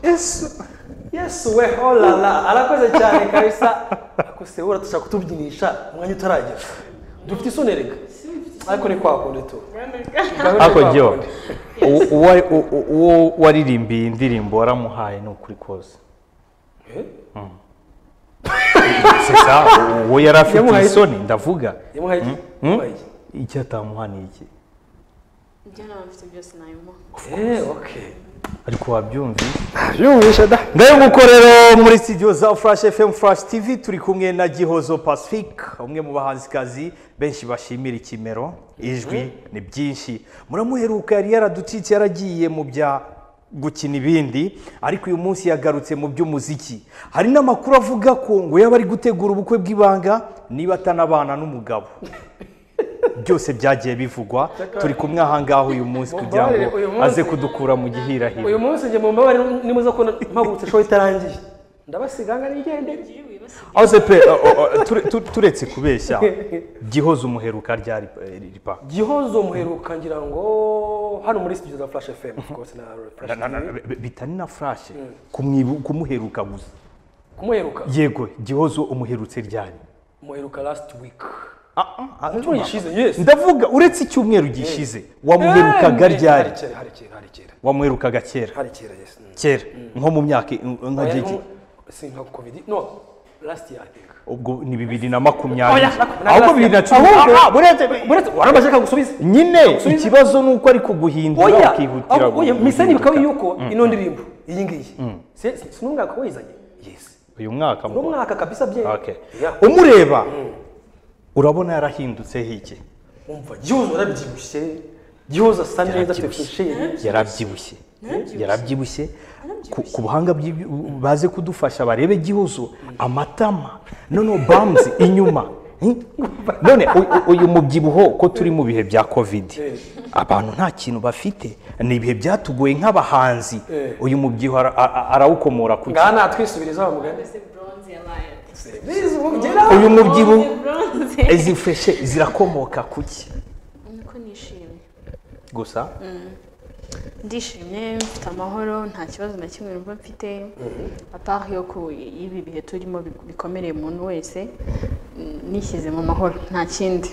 yesu yesu we holala arakoze cyane kabisa akose we uratushaka kutubyinisha umwanya utaragera dufite isoni reka ariko ni kwa kundi tu ariko jyewe u- uwa- u- u- uwo waririmbiye iyi ndirimbo waramuhaye ni ukuri kose Eh? si sa uwo yari afite Yamuhaye- isoni ndavuga yamuhaye iki Hmm? yamuhaye iki icyo atamuha ni iki ibyo naba mfite byose nabimuha eee okay ariko wabyumvise yumvisha da nguko rero muri studio za furashi fm furashi tv turi kumwe na gihozo pacifique umwe mu bahanzikazi benshi bashimira ikimero ijwi ni byinshi muramuheruka yari yaraducitse yaragiye mu bya gukina ibindi ariko uyu munsi yagarutse mu by'umuziki hari n'amakuru avuga ko ngo yaba ari gutegura ubukwe bw'ibanga niba atanabana n'umugabo byose byagiye bivugwa turi kumwe ahangaha uyu munsi kugira ngo Uyu munsi- aze kudukura mu gihirahiro uyu munsi njye mu mbabare nimuza ko mpagurutse show itarangiye ndabasiga ngo nigendere ahose pe o- o- o, ture- tu- turetse kubeshya gihoza umuheruka ryari eh, ripa gihozo muheruka ngira ngo hano muri studio za flash fm of course na Na- flash na- na- TV. bi- bitari na furashe kumwibu- kumuheruka gusa kumuheruka yego gihozo umuherutse ryari muheruka last week Ah, ah, ah, Inshuro gishize yes ndavuga uretse icyumweru gishize wamuherukaga Eh, ryari hari kera hari kera hari kera wamuherukaga kera hari kera yes Mm. kera nko mu myaka nka Oya, gihe no, ki- si nka covid no last year i think ubwo ni bibiri na makumyabiri Oya, na- na- ahubwo last bibiri na year. cumi Ahubwo- Ah, ah, buretse- buretse waramaze kagusubiza nyine ikibazo ni uko ari kuguhindura oya ukihutira ahubwo oya guhinduka. misa ntibikaba yuko ino ndirimbo iyi ngiyi Si- si- si n'umwaka wayizanye yes uyu mwaka ni umwaka kabisa bye Okay. Yeah. umureba urabona yarahindutseho iki umva gihozo yarabyibushye gihozo asa neza afite Yarabyibushye. fusheri yarabyibushye Yarabyibushye. yarabyibushye ku- ku buhanga bw'ibyo- baze kudufasha barebe gihozo amatama noneho bamuzi inyuma Hmm? none u- u- uyu mubyibuho ko turi mu bihe bya covid abantu nta kintu bafite ni ibihe byatugoye nk'abahanzi Eh. uyu mubyibuho ara- ara- arawukomora ku ngaha natwisubiriza wa mugani mbese bronze yabaye Please, mugeraho. uyu mubyibuho bronze izi fureshe zirakomoka ku ki nuko nishimye gusa ndishimye mfite amahoro nta kibazo na kimwe numva mfite atari yo ku y'ibi bihe turimo bi- bikomereye umuntu wese mm, nishyize mu mahoro nta kindi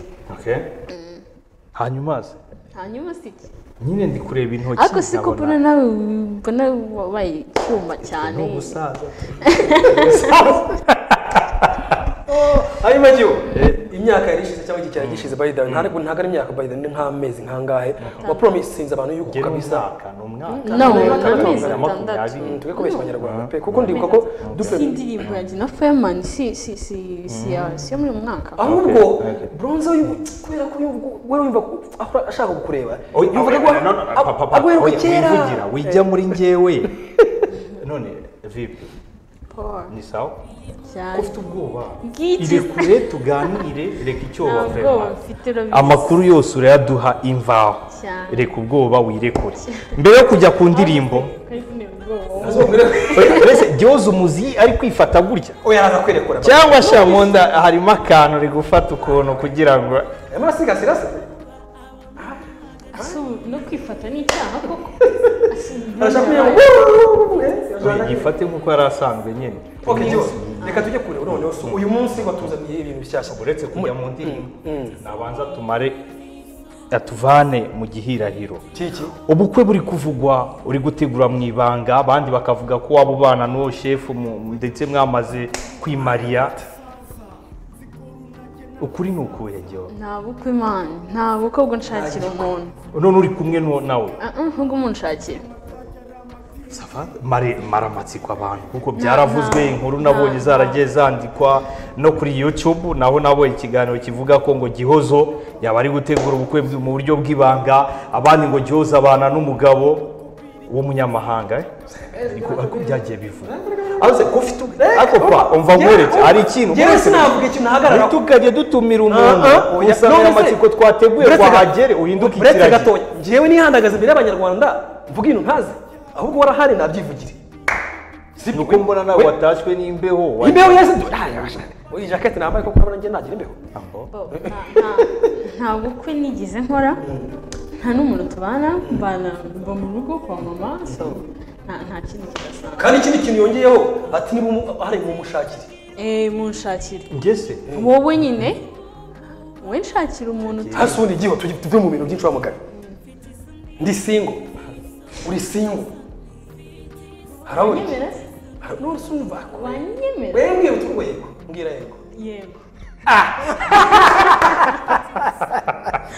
hanyuma se hanyuma si iki nyine ndi kureba intoki ariko si ko mbona nawe mbona wabaye icyuma cyane ubusaza hanyuma giho imyaka yari ishize cyangwa igihe cyari gishize by the way ntabwo ntabwo ari imyaka by the way ni nk'amezi nk'angahe wa promisinze abantu yuko gera kabisa umwaka ni umwaka No, Ni umwaka ni wa amezi makumyabiri. atandatu. tujye kubeshya abanyarwanda pe kuko ndibuka ko dupfe si indirimbo ya Gina Fireman si si si si ya- si yo muri uyu mwaka ahubwo Okay, okay. bronze uyu- kubera ko uyu- we wumva ko ahora ashaka kukureba Oya, yumvaga ko oya, no, no, papa, papa, aguheruka oya, kera wivugira wijya muri njyewe none vipi Paul ni sawa cyane ufite ubwoba Bw'iki. irekure tuganire reka icyoba Ntabwo vrema mfite urabizi. amakuru yose urayaduha imvaho Cyane. reka ubwoba wirekure mbere yo kujya ku ndirimbo Kandi ni ubwoba. oya, mbese gihoza umuzi ari kwifata gutya oya araza kwerekura cyangwa se mu nda harimo akantu rigufata ukuntu kugira ngo arimo arasigasira se Asubu no kwifata ni icyaha koko arashaka kugira Oya, ngo yifate nk'uko yari asanzwe nyine Ok, Gio, reka tujye kure noneho so uyu munsi watuzaniye ibintu bishyashya uretse kujya mu ndirimbo nabanza tumare atuvane mu gihirahiro kiki ubukwe buri kuvugwa uri gutegura mu ibanga abandi bakavuga ko waba ubana n'uwo shefu mu- ndetse mwamaze kwimariya ukuri ni ukuhe Gio? nta bukwe imana nta bukwe bwo nshakira umuntu none uri kumwe n'uwo nawe Ah, ah, nubwo umuntu nshakira Sava, mare maramatsiko abantu kuko byaravuzwe inkuru nabonye zaragiye zandikwa no kuri YouTube naho nabonye ikiganiro kivuga ko ngo Gihozo yaba ari gutegura ubukwe bw- mu buryo bw'ibanga abandi ngo Gihozo abana n'umugabo w'umunyamahanga eh? ariko ariko byagiye bivuga Aze kufite ako pa umva nkwereke hari ikintu yewe mwese sinavuga ikintu nahagarara tukajya dutumira umuntu Ah, ah, oya. umusanga None se- amatsiko twateguye Uretse ga- wahagere uhinduke uretse ikiragi gatoya njyewe nihandagaza imbere y'abanyarwanda mvuga ibintu ntazi ahubwo warahari nabyivugire ni uko mbona nawe watashywe n'imbeho wa- imbeho yese du- Ah, yasha. Oya, iyi jaketi nambaye kuko urabona njye nagira imbeho Aho. Bo, nta- nta- nta bukwe nigeze nkora nta n'umuntu tubana mbana mba mu rugo kwa mama so nta- nta kindi kidasanzwe kandi ikindi kintu yongeyeho ati niba umu- hari mumushakire eee munshakire ngese wowe nyine wowe nshakira umuntu uti- hasi ubundi igihe tuge- tuve mu bintu by'inshoramugani ndi singo uri singo harabona iki? wanyemera Hari- none se urumva wanyemera wewe mbwira uti yego mbwira yego yego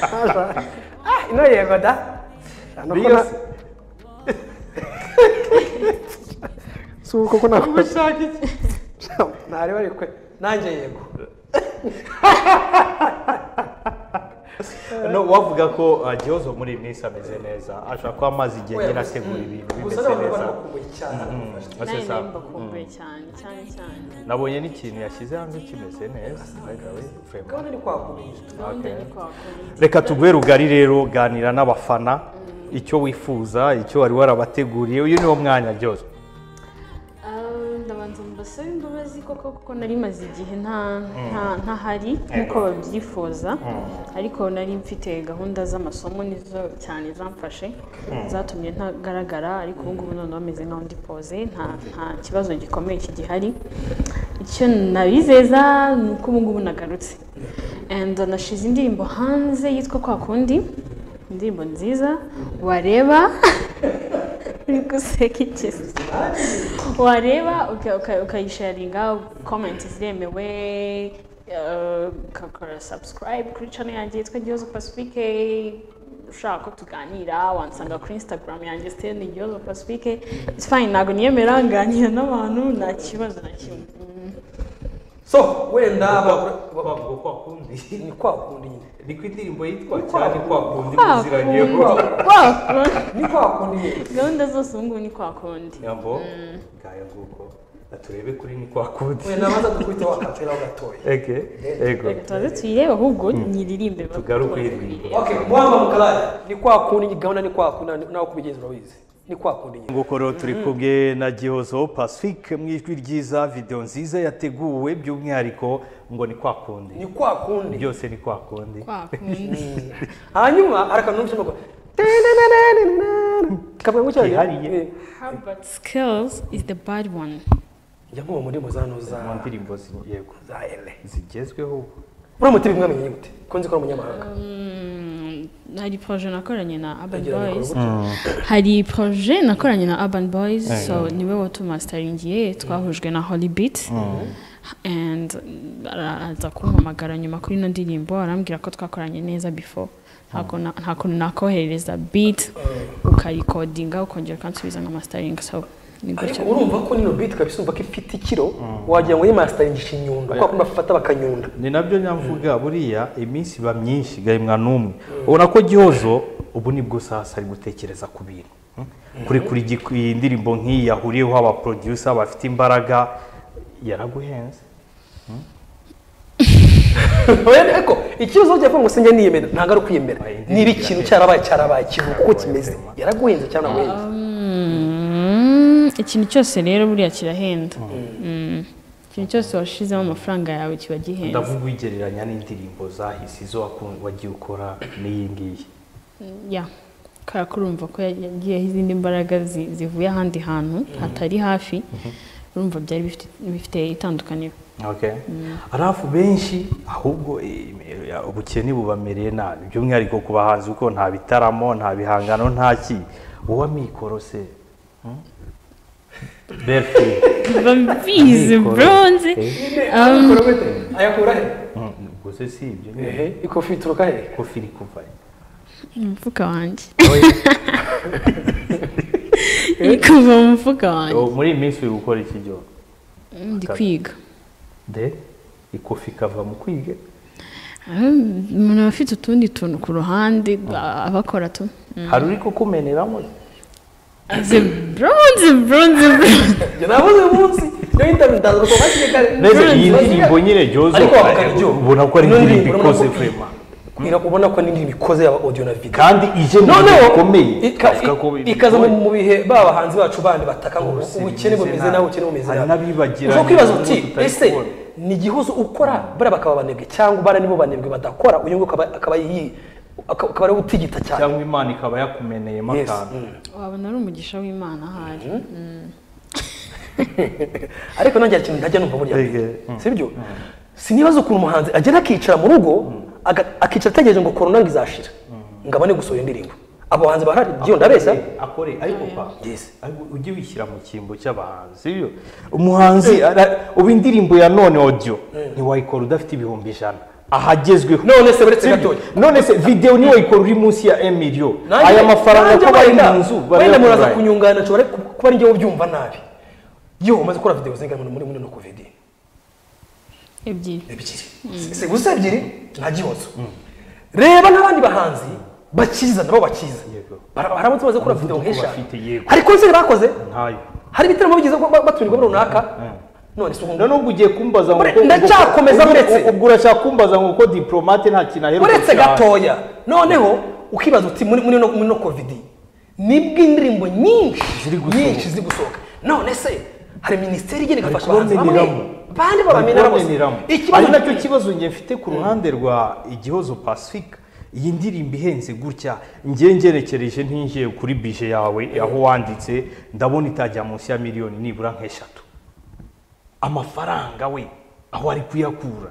ah ino yego da Ano ko na- mbese si uko ko nako ushaka iki ntareba ariko nanjye yego no wavuga ko uh, gihozo muri iyi minsi ameze neza ashobora kuba amaze igihe nyine ategura ibintu gusa bimeze n'abantu baramukumbuye cyane neza Ase nawe sawa. nawe mbakumbuye cyane cyane cyane nabonye n'ikintu yashyize hanze kimeze neza agawe vraiment. gahunda ni kwakumenya gahunda ni kwa kundi reka tuguhe rugari rero ganira n'abafana icyo wifuza icyo wari warabateguriye uyu niwo mwanya ryose Ah, ndabanza mbasaba imbabazi koko kuko nari maze igihe nta- nta- ntahari nk'uko babyifuza ariko nari mfite gahunda z'amasomo nizo cyane zamfashe zatumye ntagaragara ariko ubu ngubu none bameze nkaho ndi poze nta nta kibazo gikomeye kigihari icyo nabizeza ni uko ubu ngubu nagarutse and nashize indirimbo hanze yitwa kwa kundi indirimbo nziza wareba uri guseka ikisi wareba uka- uka- ukayisharinga komenti ziremewe eh, ugakora subscribe kuri channel yanjye yitwa gihozo pacifique ushaka ko tuganira wansanga kuri instagram yanjye siteni gihozo pacifique it's fine ntabwo niyemera nganira n'abantu nta kibazo na kimwe Mm. so wenda bagura- bavuga ko akundi ni kwakunda nyine ni ko indirimbo yitwa cyane ko akundi Kwa kundi, kwa kundi. ni kwakunda nyine gahunda zose ubu ngubu ni kwa kundi nyambo ngaya nguko turebe kuri ni ko akundi wenda abanza dukubite wakapera gatoya ege ego reka tubaze tuyirebe ahubwo nyiririmbe Tugaruke baze iyi ndirimbo. okay mwamba mukalaya ni kwakunda nyine gahunda ni kwakunda nawe kubigenza urabizi ni kwakunda nyine nguko rero turi kumwe na gihozo pacifique mu ijwi ryiza videwo nziza yateguwe by'umwihariko ngo ni kwa kundi ni kwakunda byose ni kwa kundi kwa kundi hanyuma hari akantu numva ushobora kavuga ngo Kihariye. cyari Herbert skills is the bad one njya nkuba muri muzano za mu ndirimbo zi- yego za ele zigezweho ubu uramutse bimwamenye gute ko nzi ko ari umunyamahanga Mm, hari proje nakoranye na urban Ndagira ngo boys ukore gutya. hari proje nakoranye na urban boys so niwe watumasitaringiye twahujwe na holy beat and araza kumpamagara nyuma kuri ino ndirimbo arambwira ko twakoranye neza before ntabwo na- nta kuntu nakohereza beat ukayikodinga ukongera ukansubiza nka masitaringi so ni ariko gutyo urumva ko nino beat kabisa urumva ko ifite ikiro wagira ngo yimasitaringisha inyundo kwa kundi bafata bakanyunda ni nabyo nyamvuga buriya iminsi iba myinshi gahimwa n'umwe ubona ko gihozo ubu nibwo sasa ari gutekereza ku bintu hmm? kuri kuri gi- iyi ndirimbo nk'iyi yahuriyeho abaproducer bafite imbaraga yaraguhenze Oya, ariko ikibazo cyo kuvuga ngo sinjya niyemera ntabwo ari ukwiyemera Oya, niba ikintu cyarabaye cyarabaye ikintu kuko kimeze yaraguhenze cyangwa ntaguhenze Mm, ikintu cyose rero buriya kirahenda Mm. ikintu cyose washizemo amafaranga yawe kiba gihenze ndavuga ugereranya n'indirimbo zahise izo wakun- wagiye ukora n'iyi ngiyi ya kubera ko urumva ko yagiyeho izindi mbaraga zi- zivuye ahandi hantu hatari hafi urumva byari bifite- bifite itandukaniro Okay. arafu benshi ahubwo eh, eh, ubukene bubamereye nabi by'umwihariko ku bahanzi kuko nta bitaramo nta bihangano nta ki wowe amikoro se hmm? Berfi, biba bizi amikoro, buronze eh, Mikoro gute? ayakura he hmm, gusa si ibyo ehe ikofi ituruka he kofi iri kuva he. mu mufuka wanjye iri kuva mu mufuka wanjye Oh, muri iyi minsi uri gukora iki byo Mm, ndi kwiga de ikofi ikava mu kwiga Mm, umuntu aba afite utundi tuntu ku ruhande a- abakora tu hari uri kukumeneramo ze buronze buronze buronze njye nabuze umunsi yo interview ndaza kuko hakiri kare mbese iyi ndirimbo nyine ryozo ariko wavuga iryo ubona ko ari indirimbo ikoze vrema kwira kubona ko n'indirimbo ikoze yaba audio na video kandi ije mu bihe noneho bikomeye ika- twavuga ko i- ikaza mu mu bihe ba bahanzi bacu bandi bataka ngo Ubuse ubukene bimeze bumeze nabi. nabi ubukene bumeze Hari n'abibagiranye ushobora kwibaza ubu uti tutari ese kubona." ni igihuzo ukora bariya bakaba banebwe cyangwa bariya nibo banebwe badakora uyu nguyu akaba akaba yi- aka- ukaba ari gutigita cyane cyangwa imana ikaba yakumeneyemo Yes, akantu mm. wabona ari umugisha w'imana ahari Mm. ariko nanjye hari ikintu ntajya numva burya Ege, mm. sibyo sinibaza ukuntu umuhanzi agera akicara mu rugo aga- akicara ategereje ngo korona ngo izashira ngo abone gusohora indirimbo abo bahanzi bahari byo ndabeshya akore ariko pa Yes. ariko ujye wishyira mu cyimbo cy'abahanzi sibyo umuhanzi ara- ubu indirimbo ya none audio ntiwayikora udafite ibihumbi ijana ahagezweho none se uretse Sibyo? gatoya none se videwo niyo wayikora uri munsi ya emiliyo Nanjye- aya mafaranga nanjye ko bari wenda- mu nzu wenda muraza barayagura. kunyunganira nshobora ku- kuba ari njye ubyumva nabi yo umaze gukora videwo zingana muri muri no covid ebyiri ebyiri si gusa ebyiri nta gihozo reba n'abandi bahanzi bakiza nabo bakiza Yego. Bara- hari abandi bamaze gukora videwo Umuvuduko nk'eshanu bafite, yego. hari konseri bakoze ntayo hari ibitaramo bigeze batumirwamo runaka none si ukuntu none ubwo ugiye kumbaza ngo Ure- ko- ndacyakomeza ubwo- uretse. ubwo urashaka kumbaza ngo ko diplomate nta kintu aheruka uretse cyane. gatoya noneho ukibaza uti muri muri no muri no covid nibwo indirimbo nyinshi Ziri gusohoka. nyinshi ziri gusohoka none se hari minisiteri igenda igafasha abahanzi bamwe kubameneramo. bandi babamenera bose Kubameneramo. ikibazo ari nacyo nacyo kibazo njye mfite ku ruhande rwa igihozo pacifique iyi ndirimbo ihenze gutya njye ngerekereje ntinjiye kuri bije yawe aho wanditse ndabona itajya munsi ya miliyoni nibura nk'eshatu amafaranga we aho ari kuyakura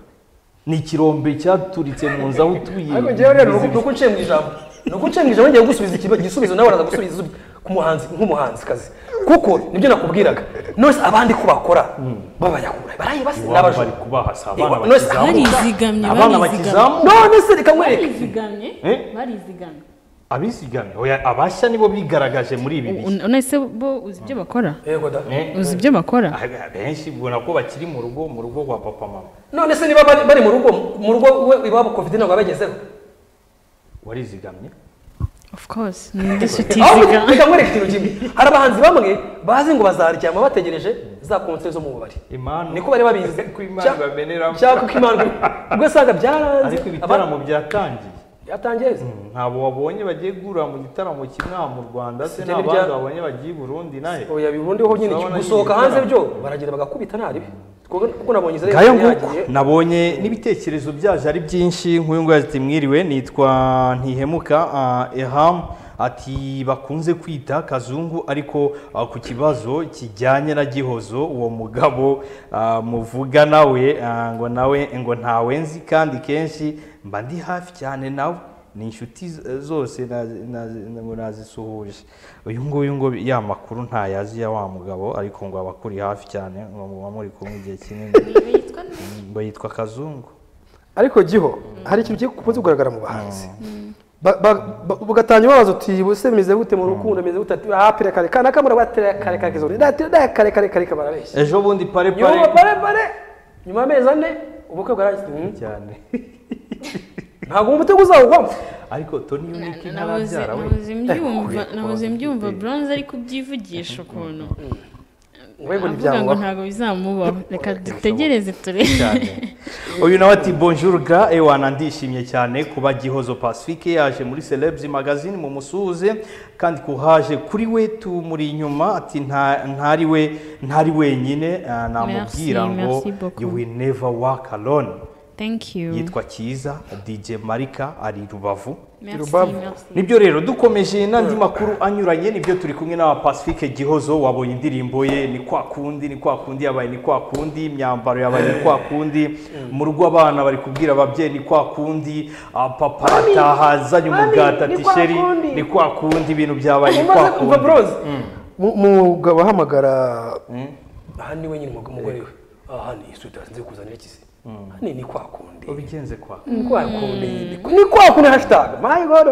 ni ikirombe cyaturitse mu nzu aho utuye ariko njyewe rero ni uko nciye mu ijambo ni uko nciye mu ijambo ngiye gusubiza ikibazo igisubizo nawe araza gusubiza isubi- ku muhanzi nk'umuhanzikazi kuko nibyo nakubwiraga none se abandi ko bakora b'abanyakuburayi barayibasi Iwabo n'abajura bari kubahasa Iwa- abana none se- bakizamuka Barizigamye, abana barizigamye. bakizamuka none se reka nkwereke barizigamye Eh? barizigamye abizigamye oya abashya nibo bigaragaje muri ibi bihe none se bo uzi ibyo bakora yego da Eh? uzi ibyo bakora Ah, benshi ubona ko bakiri mu rugo mu rugo rwa papa mama none se niba bari- bari mu rugo mu rugo we- iwabo covid ntabwo bagezeho warizigamye of course ni indi si ahubwo utizigama reka nkwereke ikintu kimwe hari abahanzi bamwe bazi ngo bazaryama bategereje za konseri zo mu bubari impano niko bari babizi Ko Imana Cya- ibameneramo. cyangwa ko imana ubwo usanga byaranze ariko ibitaramo byatangiye byatangiye se. ntabwo wabonye bagiye guhura mu gitaramo kimwe aha mu rwanda se Sibyo nta birya- bandi wabonye bagiye i burundi nawe oya bibundi ho nyine Urabona gusohoka nyine hanze ibitaramo. byo baragenda bagakubita ntaribi kuko nabonye izere ngayo nguko nabonye n'ibitekerezo byaje ari byinshi nk'uyu nguyu ati mwiriwe nitwa ntihemuka ah, eham ati bakunze kwita kazungu ariko ah, ku kibazo kijyanye na gihozo uwo mugabo ah, muvuga nawe ah, ngo nawe ngo ntawe nzi kandi kenshi mba ndi hafi cyane nawe ni inshuti z- zose nazi- nazi- ngo nazisuhuje uyu nguyu ngo ya makuru ntayazi ya wa mugabo ariko ngo aba akuri hafi cyane ngo muba muri kumwe igihe kinini ngo yitwa kazungu ariko giho hari ikintu kigiye kukunze kugaragara mu bahanzi Ba- ba- ba- ugatanya ubabaza uti buse bimeze gute mu rukundo bimeze gute ati aha pire kare kare nakamura batire kare kare kizone dati dati kare kare kare barabeshya ejo bundi pare nyuma pare pare pare nyuma y'amezi ane ubukwe bwarangiye Hmm. cyane ntabwo umutego uzawugwamo ariko toni yunike nabuze ntarabyara we nabuze mbyumva nabuze mbyumva bronze ari kubyivugisha ukuntu ngwego avuga ngo ntibyamubaho ntabwo bizamubaho reka dutegereze cyane turebe uyu nawe ati bonjour ga ewana ndishimye cyane kuba gihozo pacifique yaje muri celebs magazine mu musuhuze kandi kuhaje kuri we tumuri inyuma ati "Nta- ntari we ntari wenyine ah, namubwira Merci, ngo merci beaucoup. you will never walk alone thank you yitwa cyiza dj marika ari rubavu merci Rubavu. merci nibyo rero dukomeje n'andi makuru anyuranye nibyo turi kumwe n'aba Pacifique Gihozo wabonye indirimbo ye ni kwa kundi ni kwa kundi yabaye ni kwa kundi imyambaro yabaye ni kwa kundi mu rugo abana bari kubwira ababyeyi ni kwa kundi ah, papa arataha azanye Mami, umugati ni ati kwa sheri kundi." ni kwa kundi ibintu byabaye ni kwa umaze kumva kundi bronze Mu- umugabo ahamagara aha niwe nyine umugabo umugore we aha ni iswita nzi kuzanira ikisi hano ni kwa kundi ubigenze kwa kundi ni kwa kundi ni kwa kundi hashtag my god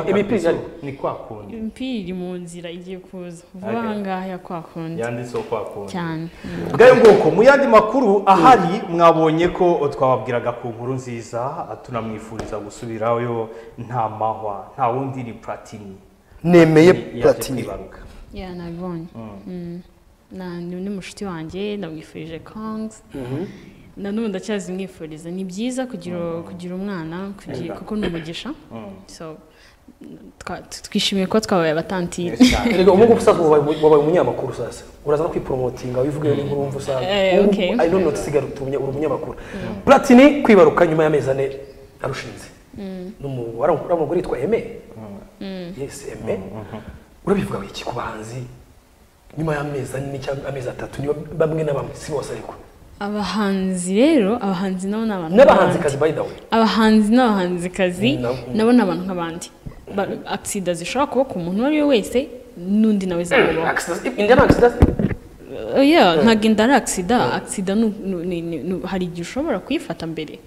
imipira ari ni kwa kundi imipira iri mu nzira igiye kuza vuba Okay. aha ngaha ya kwa kundi yanditseho kwa kundi cyane Mm. bwayo nguko mu yandi makuru ahari mwabonye ko twababwiraga ku nkuru nziza tunamwifuriza gusubirayo nta mahwa nta wundi ni platini nemeye Yaje platini kwibaruka. ya nabibonye Mm. Na- ni undi mushuti wanjye ndamwifurije kongs na n'ubu ndacyazimwifuriza ni byiza kugira kugira umwana kugira- kuko ni umugisha so twa- twishimiye kuba twabaye abatantine erega umugu usanzwe wabaye- wabaye umunyamakuru sasa uraza no kwiporomotinga wivugiye n'inkuru wumva usanga Eh, Ubu- okay. ari none usigaye uri umunyamakuru platini kwibaruka nyuma y'amezi ane arushinze uriya mugore yitwa eme yesi eme urabivuga iki ku bahanzi nyuma y'amezi ane cyangwa amezi atatu niba bamwe na bamwe si bose ariko abahanzi rero abahanzi nabo ni abantu n'abahanzikazi nk'abandi. by the way abahanzi n'abahanzikazi Nabo. nabo ni abantu nk'abandi Ba- agisida zishobora kuba ku muntu uwo ari we wese n'undi nawe zamubaho indi ni agisida Eh, yeah, ntabwo inda ari agisida agisida ni- ni- ni- ni- ni- hari igihe ushobora kuyifata mbere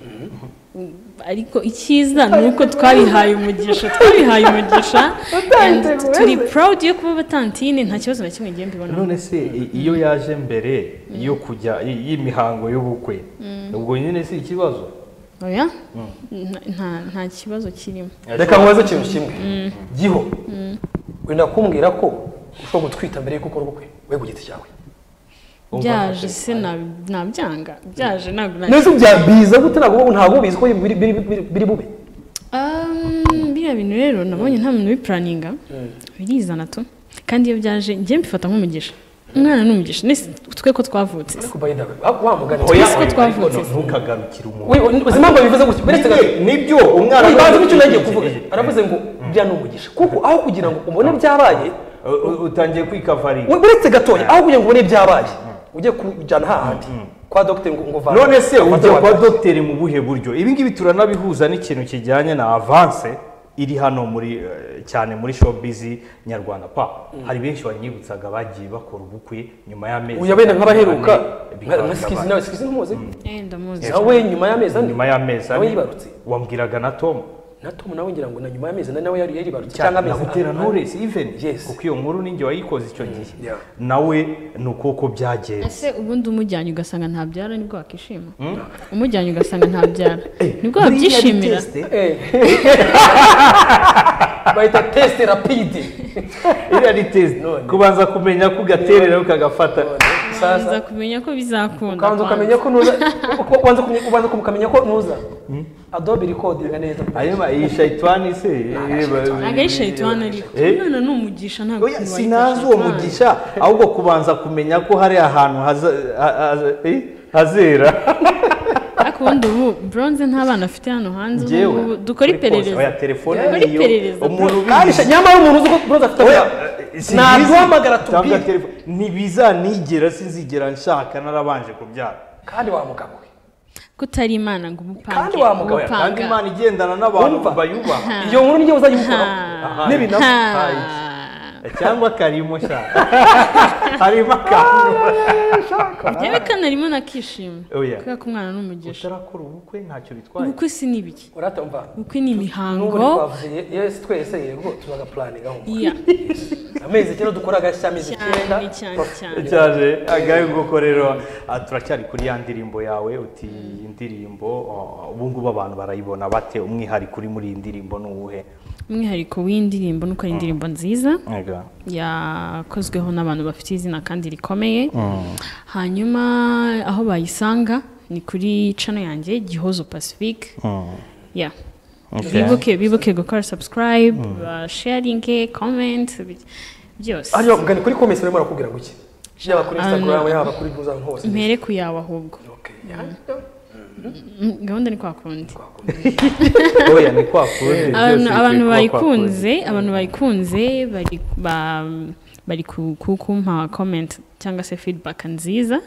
ariko icyiza ni uko twabihaye umugisha twabihaye umugisha and Utayiteguye. turi proud yo kuba batantine nta kibazo na kimwe ngiye mbibona none se i- iyo yaje mbere yo kujya i- y'imihango y'ubukwe ubwo nyine si ikibazo oya Nta- nta- nta kibazo kirimo reka nkubaze ikintu kimwe giho wenda kumbwira ko ushobora gutwita mbere y'uko ukora ubukwe we ku giti cyawe Umva byaje ntacyo. se nabi- nabyanga byaje ntabwo nabyo neza bya biza gute ntabwo uba- ntabwo ubizi ko biri- biri biri- biri bube Um, biriya bintu rero nabonye nta muntu ubipuraninga birizana tu kandi iyo byaje njye mbifata nk'umugisha umwana ni umugisha nese twe ko twavutse se. ariko by the way wa mugani Oya, Twese ko ariko twavutse. ntukagarukire umuntu we uzi impamvu bivuze gutya uretse gato Nibyo- nibyo umwana uyu banza icyo nagiye Igi- kuvuga igi- aravuze ngo bya ni umugisha kuko aho kugira ngo ubone byabaye U- u- utangiye kwikavarira we- uretse gatoya aho kugira ngo ubone byabaye ujye kujyana hahandi kwa dogiteri ngo ngo vanga none se ujya kwa dogiteri mu buhe buryo ibi ngibi turanabihuza n'ikintu kijyanye na avanse iri hano muri eh, cyane muri showbiz nyarwanda pa hari benshi banyibutsaga bagiye bakora ubukwe nyuma y'amezi uyu wenda nk'abaheruka ane, nka- nka sikizi nawe sikizi ntumuzi Eh, ndamuzi nawe nyuma y'amezi ane nyuma y'amezi nawe ane yibarutse wambwiraga na tom na tom nawe ngira ngo na nyuma y'amezi ane nawe yari yaribarutse cyangwa cyane amezi na butera atanu. knowless even Yes. kuko iyo nkuru ninjye wayikoze icyo gihe yeah. nawe ni ukoko byagenze ese ubundi umujyanye ugasanga ntabyara nibwo wakishima umujyanye ugasanga ntabyara nibwo wabyishimira Eh. bahita tesite rapide iriya ni test None. kubanza kumenya ko ugaterera ukagafata ubanza sasa kumenya ko bizakunda ukanza ukamenya ko nuza ubanza kumenya- ubanza kumenya ko nuza adobe recording neza hanyuma iyi shayitani se ireba- agahe shayitani ariko Eh? umwana ni umugisha ntabwo Oya, umuntu sinazi wayita uwo shayitani. mugisha ahubwo kubanza kumenya ko hari ahantu haza- ha- ha- eh, hazera ariko ubundi ubu bronze nta bana afite hano hanze ubu Njyewe, ngubu dukora kuri pose, iperereza oya, telefone Dukore niyo, iperereza, umuntu bro. ubizi. Kandi nyamara umuntu uzi ko buroza afite Oya, akazi. si bizi. ntaduhamagara Tanga tubwire telefone. ntibizanigera sinzigera nshaka narabanje kubyara kandi wa mugabo we kutari imana ngo umupange Kandi wa mugabo, Oya, kandi umupanga. imana igendana n'abantu Wumva? bayubaha iyo nkuru niyo uzajya umukoraho Ha. n'ibinabo Ha. cyangwa karimo shaka harimo akantu yewe kanarimo nakishima Oya. kubera ko umwana ni umugisha utarakora ubukwe ntacyo bitwaye ubukwe si n'ibiki uratumva ubukwe ni n'ubu imihango ntitwavuze yesi twese yego tuzaga puraninga aho iya amezi icyenda dukora agashya amezi icyenda cyane cyane cyane cyane agahe nguko rero ah, turacyari kuri ya ndirimbo yawe uti iyi ndirimbo ah, ubu ngubu abantu barayibona bate umwihariko uri muri iyi ndirimbo ni uwuhe umwihariko w'indirimbo nuko ari indirimbo nziza Ega. yakozweho n'abantu bafite izina kandi rikomeye hanyuma aho bayisanga ni kuri cano yanjye gihozo pacifique ya Okay. bibuke bibuke gukora subscribe uh, sharinge comment bi- byose hanyuma mugani kuri komesi barimo barakubwira ngo iki yaba kuri Ah, instagram no. yaba kuri buza ahantu hose mpere ku yawe ahubwo Okay. Mm, gahunda ni kwa kundi oya ni kwa kundi abantu byose abantu bikwiye kuba kwa kundi. bayikunze abantu bayikunze bari ba- bari ku- ku- kumpa comment cyangwa se feedback nziza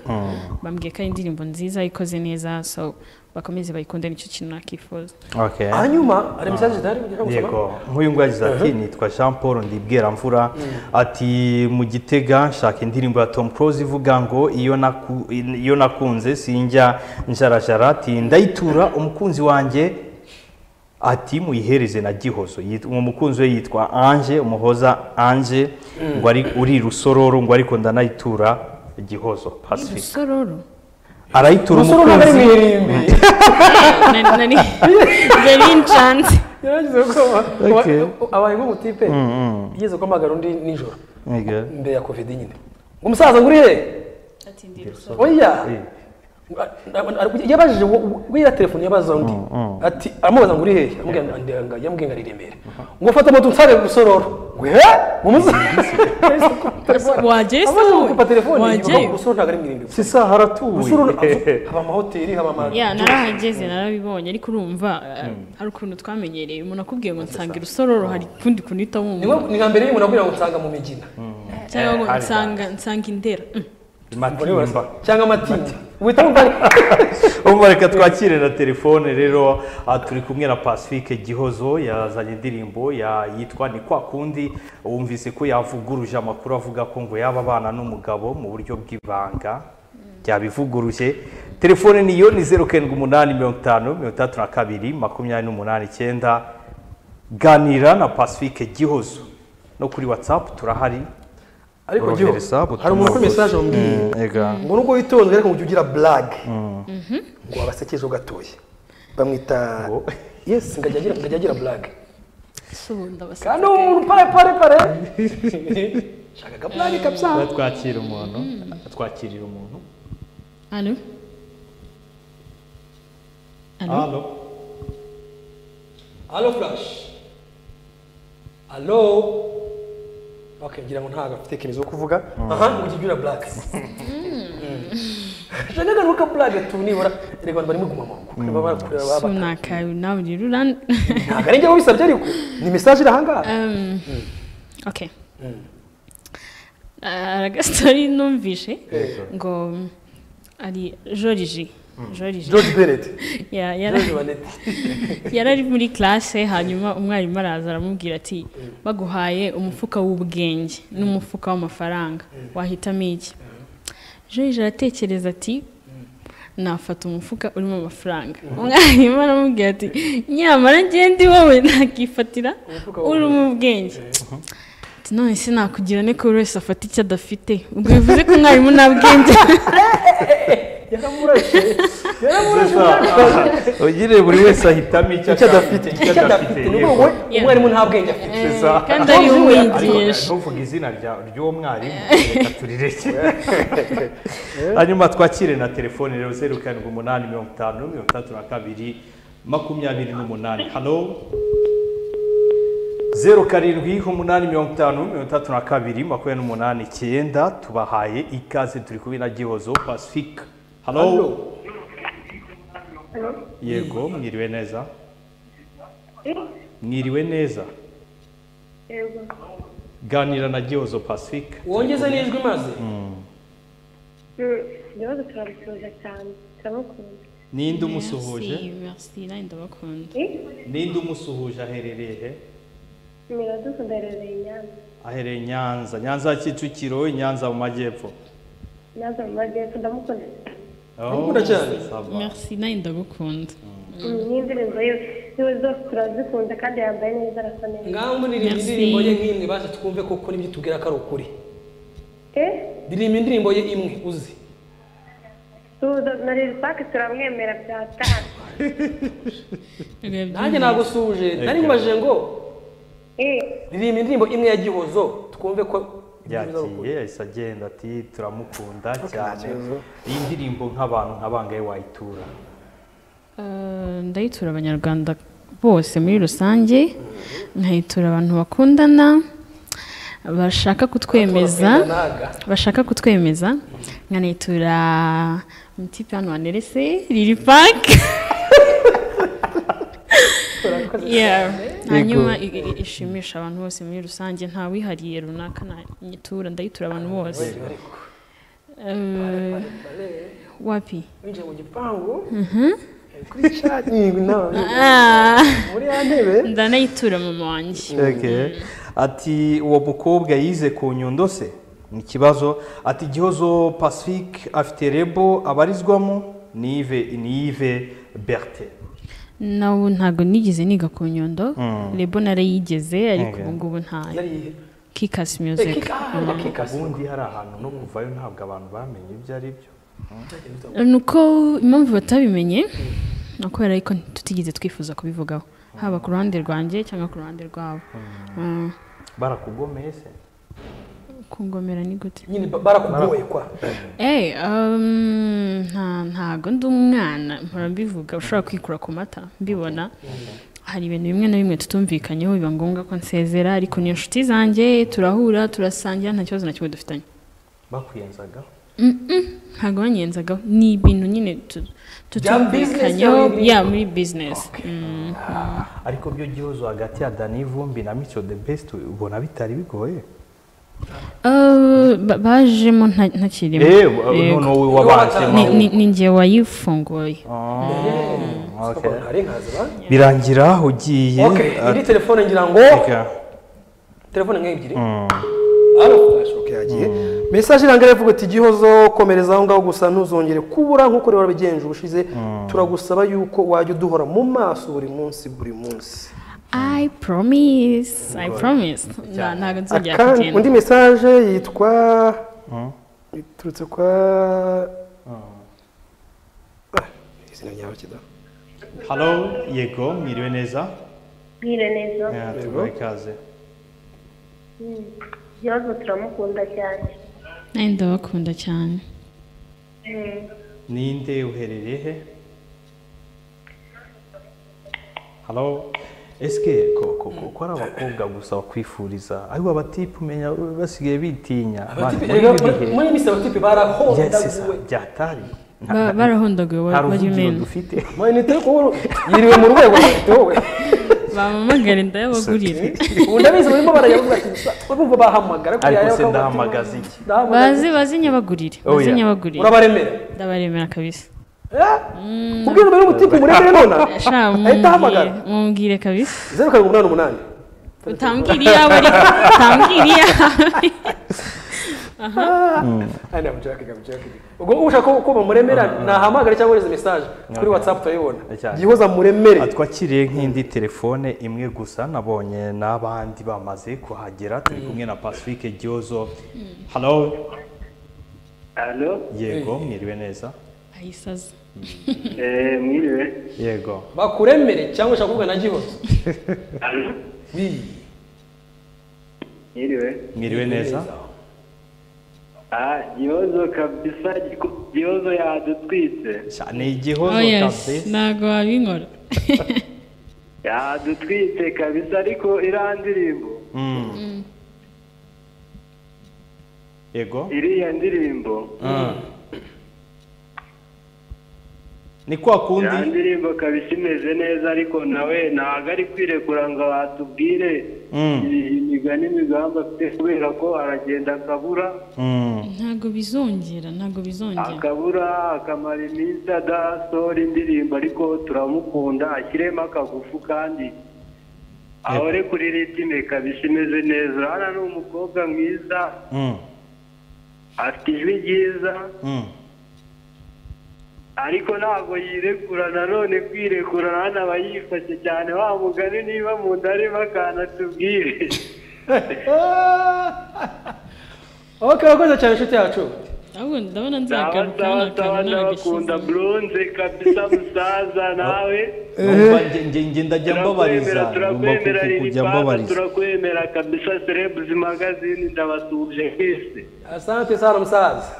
bambwiye ko ari indirimbo nziza ikoze neza so bakomeze bayikunde nicyo kintu nakifuza Okay. hanyuma hari mesaje zidahari mugihe cyo gusoma yego nk'uyu nguyu yagize ati nitwa jean paul ndibwira mvura ati mu gitega nshaka indirimbo ya tom close ivuga ngo iyo naku- iyo nakunze sinjya njarajara ati ndayitura umukunzi wanjye ati muyihereze na gihozo Yit- uwo mukunzi we yitwa anje umuhoza anje ngo ari uri rusororo ngo ariko ndanayitura gihozo pacific rusororo arayitura umusore ntabwo ari umukunzi mwirimbi Na- nari nari nshanze yaragize ko Okay. abaye nk'umutipe yigeze guhamagara undi nijoro Yego. mbere ya covid nyine ngo umusaza ngo urire oya Eh. yabajije wiriya telefone yabaza undi ati aramubaza ngo uri hehe yamubwiye ngo ari i remera ngo fata moto unsare gusorora ngo he mu musororo wagiye se amaze wowe gukupa telefone wagiye gusoro ntabwo ari mu irimbi si isaha haratuwe haba amahoteli haba ama ya narahageze narabibonye ariko urumva eh, hari ukuntu twamenyereye umuntu akubwiye ngo nsanga irusororo hari ukundi kuntu uhita ni nko- wumva ni nka mbere y'umuntu akubwira ngo nsanga mu migina cyangwa ngo hari. nsanga nsanga indera Mm. matimba cyangwa amatinda wita umubare ubu reka twakire na telefone rero aha turi kumwe na pacifique gihozo yazanye indirimbo ya- yitwa ni kwa kundi wumvise ko yavuguruje amakuru avuga ko ngo yaba abana n'umugabo mu buryo bw'ibanga byabivuguruje telefone niyo ni zeru karindwi umunani mirongo itanu mirongo itandatu na kabiri makumyabiri n'umunani icyenda ganira na pacifique gihozo no kuri watsapu turahari ariko giho Orohereza, butuma hari umuntu kuri rwose. mesaje wambwiye ngo nubwo witonze ariko ngo ujye ugira burage ngo wabasekejeho gatoya bamwita Ngo. yesi ngo ajye agira- ngo ajye agira burage ese ubu ndabaseka kandi umuntu pare pare pare shaka burage kabisa twakira umuntu twakirira umuntu Allô Allô hano alo furashi alo bakabwira ngo ntabwo afite kemezo wo kuvuga aha ngo ujye ugira burage shaka agaruka burage tu nibura erega abantu barimo guma mu rugo barimo barakureba baba- sunakawe nawe urira uran- ntabwo ari njye wabisabye ariko ni mesaje iri ahangaha Um, ok hari agasotori numvishe ngo ari joriji joriji george bennett Ya- yara- george bennett yari ari muri classe hanyuma umwarimu araza aramubwira ati baguhaye umufuka w'ubwenge n'umufuka w'amafaranga wahitamo iki joriji aratekereza ati nafata umufuka urimo amafaranga umwarimu aramubwira ati nyamara ngende wowe nakifatira urimo ubwenge Ati, none se nakugira ne ko buri wese afata icyo adafite ubwo bivuze ko umwarimu nta bwenge yaramurashe ugire buri wese ahitamo icyo adafite icyo adafite ni wowe Yeah. umwarimu nta bwenge afite kandi ari umwigisha ntuvuge izina rya- ry'uwo mwarimu reka turireke hanyuma twakire na telefone rero zeru karindwi umunani mirongo itanu mirongo itandatu na kabiri makumyabiri n'umunani hano zeru karindwi umunani mirongo itanu mirongo itandatu na kabiri makumyabiri n'umunani icyenda tubahaye ikaze turi kumwe na gihozo pacifique Halo. hano yego mwiriwe neza mwiriwe neza ganira na gihozo pacifique wongeze n'ijwi maze ibibazo turabisuhuza cyane turamukunda ninde umusuhuje merci nanjye ndabakunda ninde umusuhuje aherereye he miradukunda rero inyanza ahereye nyanza nyanza ya kicukiro nyanza mu majyepfo naza mu majyepfo ndamukunda Ndamukunda cyane. merci nanjye ndagukunda n'indirimbo ye ziwe zose turazikunda kandi yambaye neza arasa neza ngaho muririmba Merci. indirimbo ye nk'imwe baje twumve koko n'ibyo tubwira ko ari ukuri eh ndirimba indirimbo ye imwe uzi tuza na riripake turamwemera byatanu nanjye nagusuhuje nari mubajije ngo eh ririmba indirimbo imwe ya gihozo twumve ko ibyiza ari ukuri yagiye yahise agenda ati turamukunda cyane kibazo. iyi ndirimbo nk'abantu nkabangaye wayitura Eh, ndayitura abanyarwanda bose muri rusange nkayitura abantu bakundana bashaka kutwemeza naga bashaka kutwemeza nkanayitura mutipe hano wanerese riri pake Yeah. hanyuma i- i- ishimisha abantu bose muri rusange nta wihariye runaka nyitura ndayitura abantu bose Eh, wapi winjiye mu gipangu kuri cya- Ni- na- Ah, muri ya ntebe ndanayitura mama wanjye ati uwo mukobwa yize ku nyundo se ni ikibazo ati gihozo pacifique afite rebo abarizwamo ni Yves- ni Yves bertin nawe ntabwo nigeze niga ku nyundo rebo narayigeze ariko Okay. ubu ngubu ntayo yariye kikasi Eh, music kika- ah, kikasi. ubundi hari ahantu no kuvayo ntabwo abantu bamenye ibyo ari byo ni uko impamvu batabimenye ni ukubera ariko tutigeze twifuza kubivugaho haba ku ruhande rwanjye cyangwa ku ruhande rwabo Mm. barakugomeye se kungomera ni gute nyine ba- barakugoye kwa Eh, um, nta ntago ndi umwana mpora mbivuga ushobora kwikura ku mata mbibona hari ibintu bimwe na bimwe tutumvikanyeho biba ngombwa ko nsezera ariko ni inshuti zanjye turahura turasangira nta kibazo na kimwe dufitanye bakuyenzaga ntago banyenzagaho ni ibintu nyine tu- tutumvikanyeho business ya muri bizinesi ariko byo gihozo hagati ya dani vumbi na mico the best ubona bitari bigoye bajemo nta- ntakirimo eee Yego. noneho wowe wabasemo Ni- ni- ni njye wayifunguye okay. Sikabona hari nkaza ba? birangira ugiye Okay, iri telefone ngira ngo ateka telefone nk'ebyiri hano flash okay yagiye message irangira ivuga ati gihozo komereza aho ngaho gusa ntuzongere kubura nk'uko rero wabigenje ubushize turagusaba yuko wajya uduhora mu maso buri munsi buri munsi I promise, I promise. Nta ntago nzongera Akandi- kugenda. undi message yitwa iturutse kwa Ah, izina ryawe kidahari. halo yego mwiriwe neza mwire neza Eh, tubahe ikaze ikibazo turamukunda cyane Nanjye ndabakunda cyane. ninde uherereye he halo esike ko ko ko ko ari abakobwa gusa bakwifuriza ariko abatipu umenya basigaye bitinya Abana, Abatipe- muri erega ibi muri- bihe- muri misi abatipe Yes, yes, barahondaguwe byatari Ba- Barahondaguye nta bari ruvugiro mena. dufite mayinite yo kubura yiriwe mu rwego afite wowe Bamamagare ndayabagurira. ubu ndabizi barimo barayavuga ati gusa urumva bahamagara Ariko yaba akavuga se ati, ndahamagaza iki? ndahamagaza Bazi bazi nyabagurire. Oh, Bazi yeah. nyabagurire. urabaremera Ndabaremera kabisa. Eh? ubwira mbere y'umutipe muremere nona Sha ahita ahamagara mumbwire- mumbwire kabisa. zeru karindwi umunani umunani Utambwira iyawe ariko utambwira iyawe. Aya ni abujake, abujake. ubwo ushaka ko- ko bamuremera nahamagare cyangwa ureze message kuri whatsapp turayibona Cyane. gihoza muremere twakiriye nk'indi telefone imwe gusa nabonye n'abandi bamaze kuhagera turi kumwe na pacifique gihozo halo Halo, yego mwiriwe neza Ayisaza. eh, mwiriwe. yego bakuremere cyangwa ushaka kuvuga na gihoza Halo, Bii. mwiriwe. mwiriwe neza Ah, Gihozo kabisa, Giku- Gihozo yadutwitse. Sha, ni igihozo Oh yes, kabisa ntago wabinkora. Yadutwitse kabisa ariko iriya ndirimbo, Mm. yego iriya ndirimbo, ni kwa iriya kundi ndirimbo kabisa imeze neza ariko nawe ntabwo ari kwirekura ngo atubwire Mm. imigani n'imigambi afite kubera ko aragenda akabura, Mm. Ntago bizongera, ntago bizongera. akabura akamara iminsi adasohora indirimbo ariko turamukunda ashyiremo akagufu kandi ahore kuri ritime kabisa imeze neza hano ni umukobwa mwiza Mm. afite ijwi ryiza Mm. ariko ntabwo yirekura nanone kwirekura hano aba yifashe cyane wa mugani niba mu nda arimo akantu atubwire okay wakoze cyane inshuti yacu Ahubwo ndabona sawa nzagaruka sawa sawa nakanona ndabakunda buronze kabisa musaza nawe Numva nge- nge- nge ndajya mbabariza turakwemera numva ku- kujya turakwemera riripapa mbabariza turakwemera kabisa serebuzi magazine ndabasuhuje twese asante sana musaza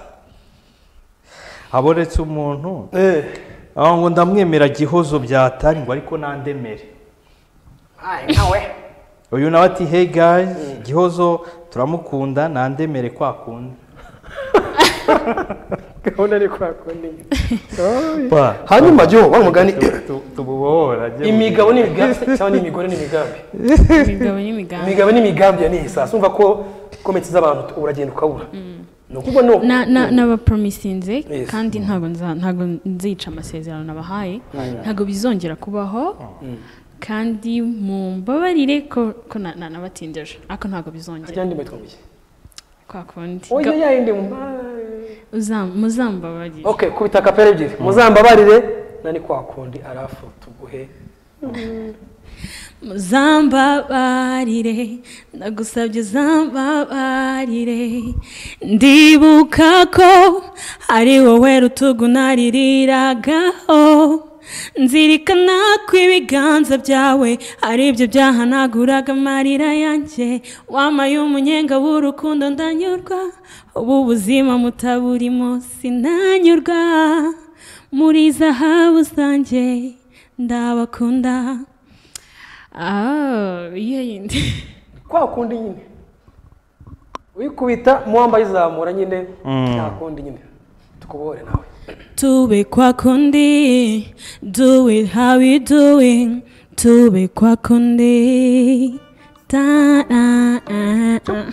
habonetse umuntu eh aho ngo ndamwemera gihozo byatari ngo ariko nandemere uyu nawe ati hey guys gihozo turamukunda nandemere kwa kundi gahunda ni kwa kundi Pa, hanyuma jyo wa mugani tu- tububohora jya imigabo n'imigambi cyangwa n'imigore n'imigambi imigabo n'imigambi. imigabo n'imigambi ya niyi sasa umva ko komenti z'abantu uragenda ukabura ni ukuvuga no na na nabapromisinze Yes. kandi ntabwo nza ntabwo nzica amasezerano nabahaye ntabwo bizongera kubaho kandi mumbabarire ko ko na- na- nabatindeje ariko ntabwo bizongera ajyandi mbitwumbiye kwa kundi oya Ga- yayindi mu uza- muzambabarire okay kubita kapera ebyiri muzambabarire nani kwa kundi arafu tuguhe muzambabarire ndagusabye uzambabarire ndibuka ko ari wowe rutugu naririraga nzirikana ko ibiganza byawe ari byo byahanaguraga amarira yanjye wamaye umunyenga w'urukundo ndanyurwa ubu buzima mutaburimo sinanyurwa muri zahabu zanjye ndabakunda Ah, iyo yindi kwa kundi nyine uyikubita muwamba ayizamura nyine nta kundi nyine tukubohore nawe Tube kwa kundi, do it how you doing. Tube kwa kundi, ta a a a.